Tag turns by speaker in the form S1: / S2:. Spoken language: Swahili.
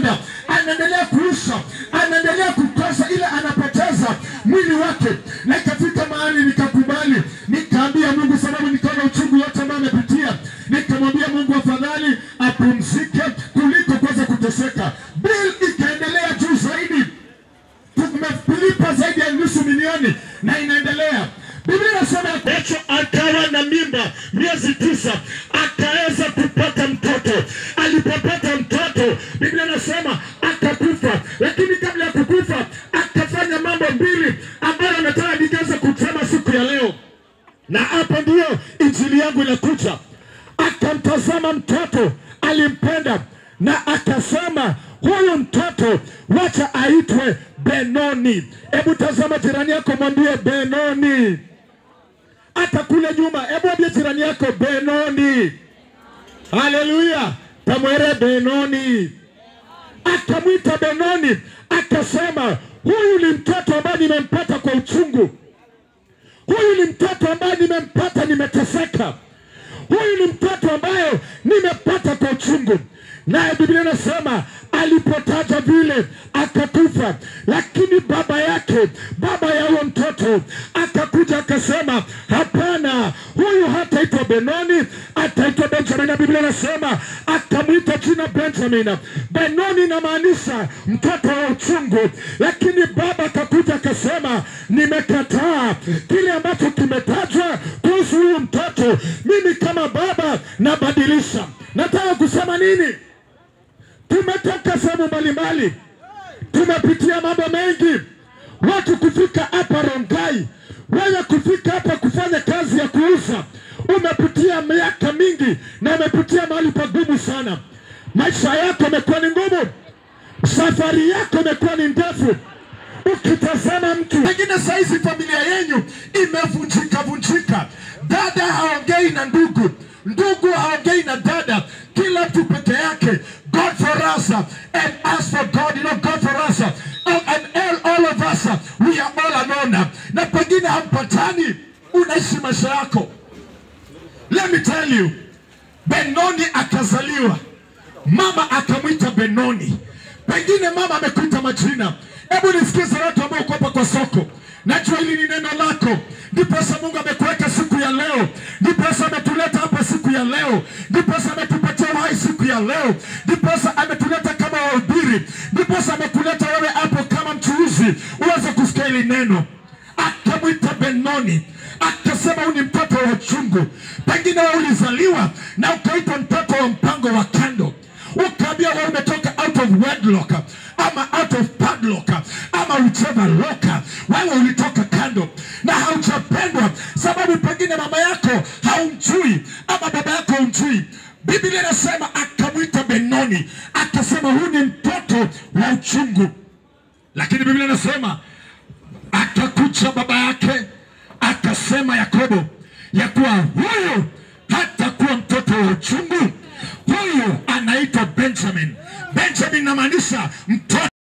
S1: kukonda, anaendelea kuisha, anaendelea kukosa ile anapoteza mwili wake, na ikafika mahali nikakubali, nikaambia Mungu, sababu nikaona uchungu yote ambayo amepitia, nikamwambia Mungu afadhali apumzike kuliko kuweza kuteseka. Bill ikaendelea juu zaidi, tumelipa zaidi ya nusu milioni na inaendelea. Biblia inasema Petro akawa na mimba miezi tisa, akaweza kupata mtoto. Alipopata mtoto, Biblia inasema akakufa, lakini kabla ya kukufa akafanya mambo mbili ambayo nataka ningeweza kusema siku ya leo, na hapa ndiyo injili yangu inakuja. Akamtazama mtoto, alimpenda na akasema huyu mtoto wacha aitwe Benoni. Hebu tazama jirani yako, mwambie Benoni. Hata kule nyuma, hebu ambie jirani yako Benoni. Haleluya, tamwere Benoni. Akamwita Benoni, akasema huyu ni mtoto ambaye nimempata kwa uchungu, huyu ni mtoto ambaye nimempata nimeteseka, huyu ni mtoto ambaye nimepata kwa uchungu. Naye Biblia inasema alipotaja vile akakufa, lakini baba yake, baba ya huyo mtoto akakuja akasema, hapana, huyu hataitwa Benoni, ataitwa Benjamin. Na Biblia inasema akamwita jina Benjamin. Benoni inamaanisha mtoto wa uchungu, lakini baba akakuja akasema, nimekataa kile ambacho kimetajwa kuhusu huyu mtoto. Mimi kama baba nabadilisha. Nataka kusema nini? Tumetoka sehemu mbalimbali, tumepitia mambo mengi, watu kufika hapa Rongai, wewe kufika hapa kufanya kazi ya kuuza, umepitia miaka mingi na umepitia mahali pagumu sana. Maisha yako yamekuwa ni ngumu, safari yako imekuwa ni ndefu. Ukitazama mtu pengine saizi familia yenyu imevunjika vunjika, dada haongei na ndugu, ndugu haongei na dada, kila mtu peke yake. God for us uh, and us for God, you know, God for us uh, and all, all of us uh, we are all alone. Na pengine hampatani, unaishi maisha yako. Let me tell you, Benoni akazaliwa, mama akamwita Benoni. Pengine mama amekuita majina. Hebu nisikize watu ambao uko hapa kwa soko, najua hili ni neno lako, ndiposa Mungu amekuweka siku ya leo, ndiposa ametuleta hapa siku ya leo, ndiposa ametupatia uhai siku ya leo, ndiposa ametuleta kama wahubiri, ndiposa amekuleta wewe hapo kama mchuuzi uweze kusikia hili neno. Akamwita Benoni, akasema huyu ni mtoto wa uchungu. Pengine wewe ulizaliwa na ukaitwa mtoto wa mpango wa kando, ukaambia wewe umetoka out of wedlock ama out of padlock ama whichever lock, wewe ulitoka kando na haujapendwa, sababu pengine mama yako haumjui ama baba yako haumjui. Biblia inasema akamwita Benoni, akasema huyu ni mtoto wa uchungu, lakini Biblia inasema akakucha baba yake akasema Yakobo ya kuwa huyu hatakuwa mtoto wa uchungu, huyu anaitwa Benjamin. Benjamin inamaanisha mtoto